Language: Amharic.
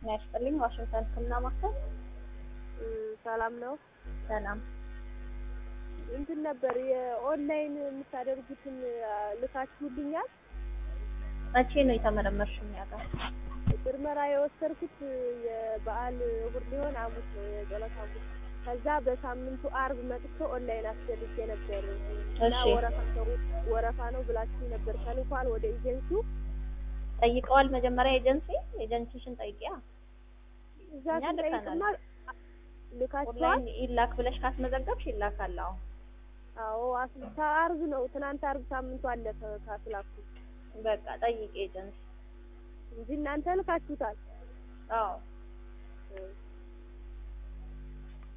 ጤና ይስጥልኝ። ዋሽንግተን ሕክምና ማዕከል ሰላም ነው። ሰላም። እንትን ነበር የኦንላይን የምታደርጉትን ልካችሁልኛል። መቼ ነው የተመረመርሽው እኛ ጋር? ምርመራ የወሰድኩት የበዓል እሑድ ሊሆን ሐሙስ ነው የጸሎት ሐሙስ። ከዛ በሳምንቱ አርብ መጥቶ ኦንላይን አስደርጌ ነበር እና እሺ ወረፋ ነው ወረፋ ነው ብላችሁ ነበር። ተልኳል ወደ ኤጀንሲው ጠይቀዋል። መጀመሪያ ኤጀንሲ ኤጀንሲሽን ጠይቂያ። እዛ እኛ ስንጠይቅማ ልከናል። ልካችኋል። ኦንላይን ይላክ ብለሽ ካስመዘገብሽ ይላካል። አዎ አዎ አስልታ አርብ ነው ትናንት አርብ ሳምንቱ አለፈ ካስላኩ በቃ ጠይቂ ኤጀንሲ። እንጂ እናንተ ልካችሁታል። አዎ እሺ